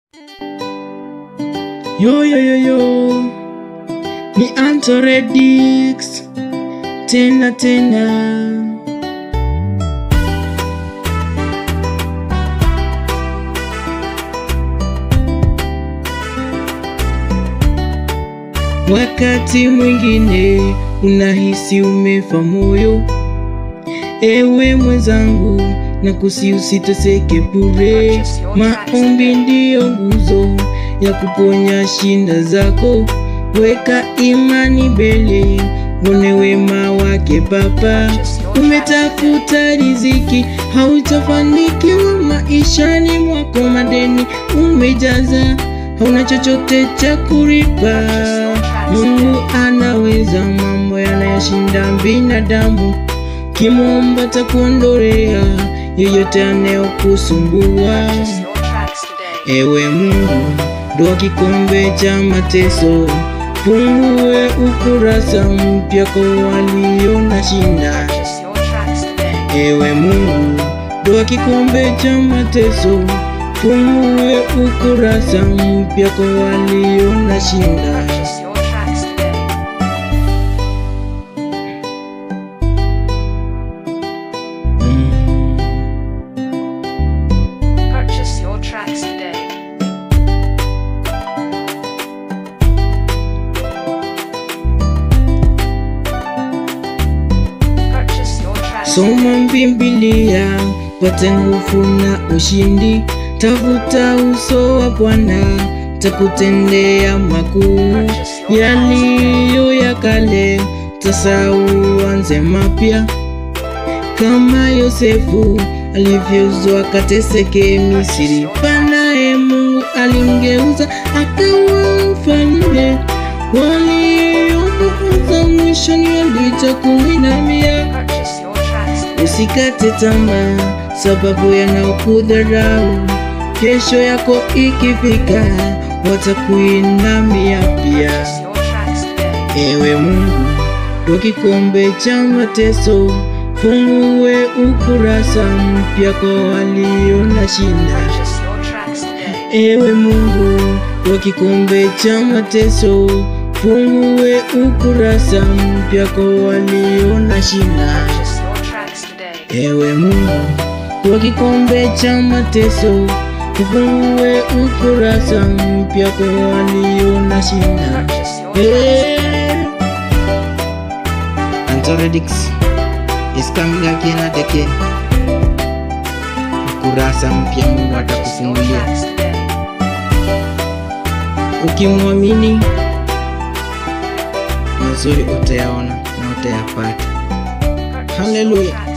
Yo, yo, yo, yo. Ni Antoredix tena tena. Wakati mwingine unahisi umefa moyo, ewe mwenzangu, na kusi usiteseke bure. Maombi ndiyo nguzo ya kuponya shinda zako. Weka imani mbele, uone wema wake Baba. Umetafuta riziki, hautafanikiwa maishani mwako. Madeni umejaza, hauna chochote cha kulipa. Mungu anaweza mambo yanayoshinda binadamu. Kimwomba takuondolea yoyote anayokusumbua. Ewe Mungu, ndoa kikombe cha mateso, fungue ukurasa mpya kwa walio na shinda. Ewe Mungu, ndoa kikombe cha mateso, fungue ukurasa mpya kwa walio na shinda. Mm. Purchase your tracks today. Purchase your tracks Soma Biblia pate nguvu na ushindi, tafuta uso wa Bwana takutendea makuu. Yaliyo ya kale tasahau, uanze mapya, kama Yosefu alivyouzwa akateseke Misri. Panaye Mungu alimgeuza akawa mfalme. Waliomuuza mwishoni walitakuinamia. Purchase your tracks today. Usikate tamaa sababu yanaokudharau, kesho yako ikifika watakuinamia pia. Purchase your tracks today. Ewe Mungu, ndo kikombe cha mateso, fungue ukurasa mpya kwa walio na shinda. Purchase your tracks today. Ewe Mungu, ndo kikombe cha mateso, fungue ukurasa mpya kwa walio na shinda. Purchase your tracks today. Ewe Mungu, kwa kikombe cha mateso, ufungue ukurasa mpya kwa walio na shinda. Purchase your tracks today. Hey. Antoredix is coming again and again. Ukurasa mpya Mungu Purchase your atakufungulia. tracks today. Ukimwamini mazuri utayaona na utayapata. Purchase your Hallelujah. tracks